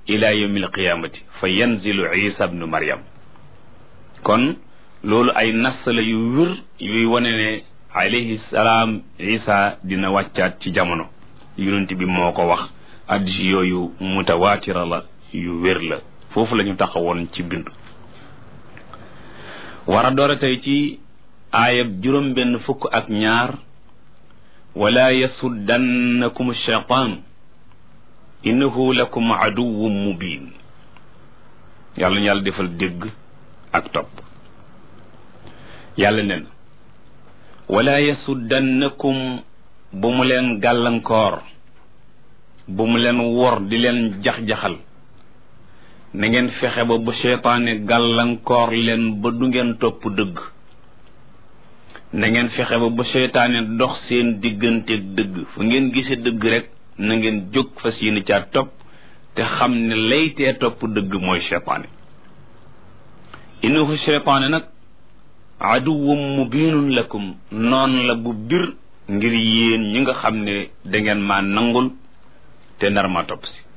ila yawmi alqiyamati fa yanzilu isa bnu maryam kon loolu ay nas la yu wér yuy wane ne alayhi salaam isa dina wàccaat ci jamono yonent bi moo ko wax addis yooyu mutawaatira la yu wér la foofu la ñu taxawoon ci bindu war a doora tey ci aayab juróom benn fukk ak ñaar wala yasuddannakum shaytaan innahu lakum aduwwun mubin yàlla ñu yàlla defal dégg ak topp yàlla nen wala yasuddannakum bu mu leen gàllankoor bu mu leen wor di leen jax-jaxal na ngeen fexe ba bu seytaane gàllankoor leen ba du ngeen topp dëgg na ngeen fexe ba bu seytaane dox seen digganteeg dëgg fu ngeen gisee dëgg rek na ngeen jóg fas yéene caa topp te xam ne laytee topp dëgg mooy seytaane innahu seytaane nag aduwwum mubinun lakum noon la bu bir ngir yéen ñi nga xam ne dangeen maa nangul te nar ma topp si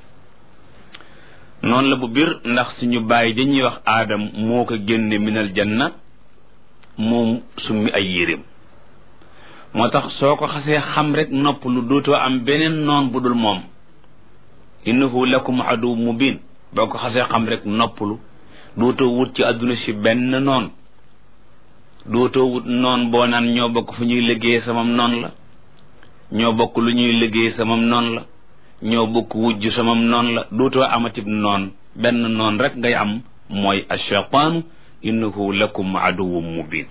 noonu la bu bir ndax suñu bàyyi dañuy wax aadam moo ko génne minal janna moom summi ay yéreem moo tax soo ko xasee xam rek nopp lu dootoo am beneen noon bu dul moom innahu lakum adu mubin boo ko xasee xam rek noppalu dootoo wut ci àdduna si benn noon dootoo wut noon boo naan ñoo bokk fu ñuy liggéey samam noon la ñoo bokk lu ñuy liggéey samam noon la ñoo bokk wujj samam noon la dootoo amatib noon benn noon rek ngay am mooy ashaytaanu innahu lakum aduwwun mubin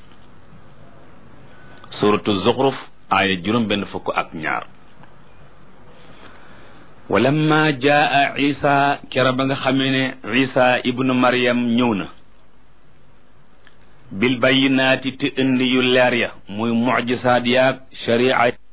suratu zuxruf aaya juróom benn fukk ak ñaar walamma jaa isa kera ba nga xamee ne isa ibnu maryam ñëw na bil bayyinaati te indi yu leer ya muy mucjisaat yaag sharia